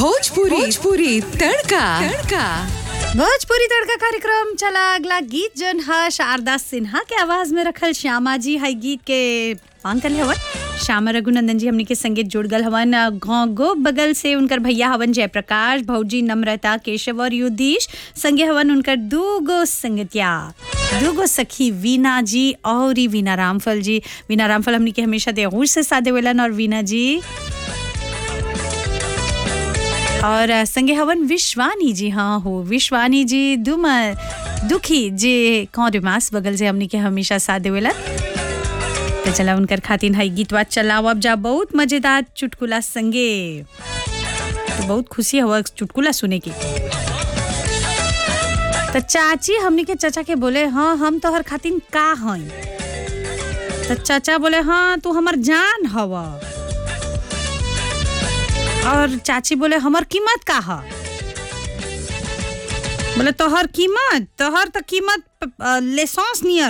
भोजपुरी भोजपुरी तड़का तड़का भोजपुरी तड़का कार्यक्रम चला अगला गीत जन है शारदा सिन्हा के आवाज में रखल श्यामा जी है गीत के मांग कर हवन श्यामा रघुनंदन जी हमनी के संगीत जुड़ गल हवन गौ गो बगल से उनकर भैया हवन जयप्रकाश भौजी नम्रता केशव और युद्धीश संगे हवन उनकर दूगो संगतिया दूगो सखी वीना जी और ही वीना रामफल जी वीना रामफल हमनी के हमेशा देहूर से साथ देवेलन और वीना जी और अ, संगे हवन विश्वानी जी हाँ हो विश्वानी जी दुम दुखी जे कौन मास बगल से हमनी के हमेशा साथ देवेला तो चला उनकर खातिन है गीतवा चलाओ अब जा बहुत मजेदार चुटकुला संगे तो बहुत खुशी हुआ चुटकुला सुने की तो चाची हमनी के चाचा के बोले हाँ हम तो हर खातिन का हई तो चाचा बोले हाँ तू हमर जान हवा और चाची बोले हमर कीमत का है बोले तोहर कीमत तोहर तो कीमत लेसॉन्स नियर